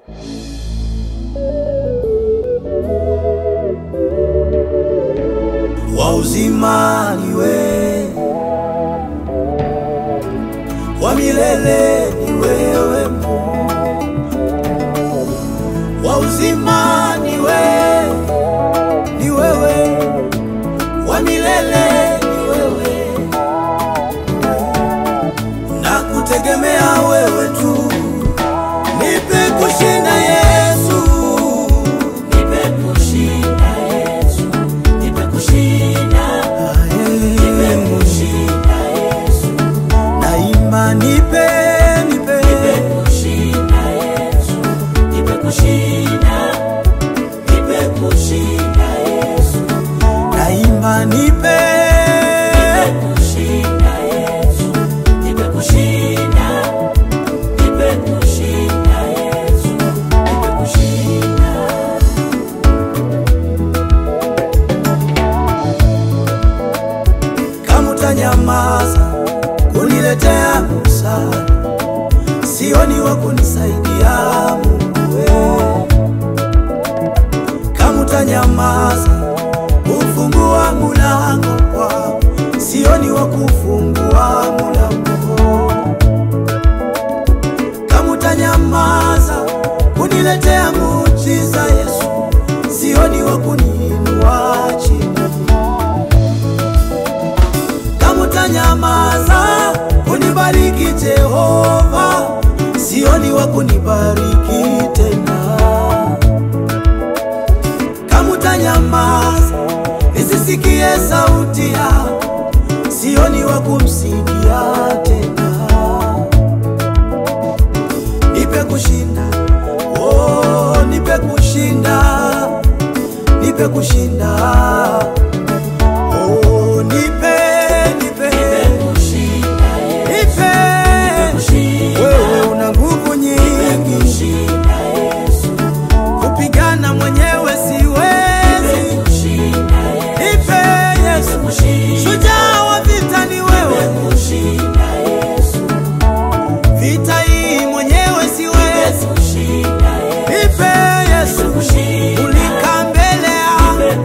wa uzima ni wewe, wa milele ni wewe Mungu, wa uzima ni wewe, ni wewe, wa milele ni wewe, na kutegemea wewe tu, nipe kushinda Yesu, Nipe kushinda Yesu, nipe kushinda, nipe kushinda Yesu, naimba nipe, nipe, nipe kushinda Yesu, nipe kushinda, nipe kushinda Yesu, naimba nipe, nipe kushinda Yesu, nipe kushinda, nipe kushinda Yesu, nipe kushinda. kama utanyamaza kuniletea msaada, sioni wa kunisaidia Mungu wewe. Kama utanyamaza kufungua mulango kwao, sioni wa kufungua mulango. Kama utanyamaza kuniletea muujiza Yesu, sioni wa kuniinua chini kama utanyamaza kunibariki Jehova, sioni wa kunibariki tena. Kama utanyamaza nisisikie sauti yako, sioni wa kumsikia tena. Nipe kushinda, oh, nipe kushinda, nipe kushinda Oh, nipe, nipe, nipe. Wewe una nguvu nyingi, kupigana mwenyewe siwezi. Nipe Yesu, shujaa wa vita ni wewe, vita hii mwenyewe siwezi. Nipe Yesu, ulika mbele ya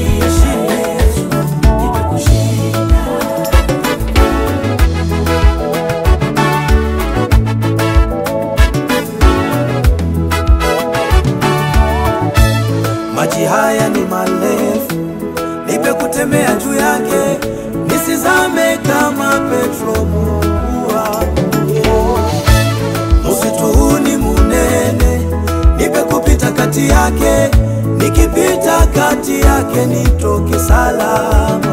maji haya ni marefu, nipe kutembea juu yake, nisizame kama Petro. Mungu wangu, msitu huu ni munene, nipe kupita kati yake, nikipita kati yake nitoke salama.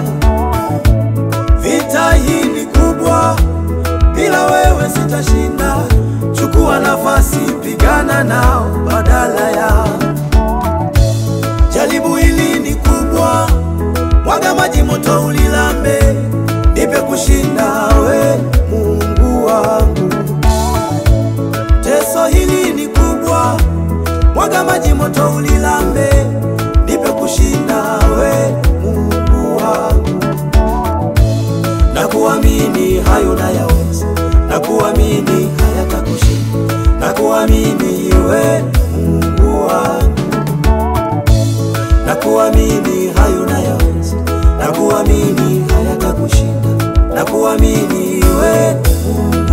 Vita hii ni kubwa, bila wewe sitashinda. Chukua nafasi, pigana nao badala ya Jaribu hili ni kubwa, mwaga maji moto ulilambe, nipe kushinda we Mungu wangu. Teso hili ni kubwa, mwaga maji moto ulilambe, nipe kushinda we Mungu wangu. Na kuamini hayo nayaweza, na kuamini hayatakushinda, na kuamini we Mungu wangu na kuamini hayo nayaweza, na kuamini hayatakushinda, na kuamini we Mungu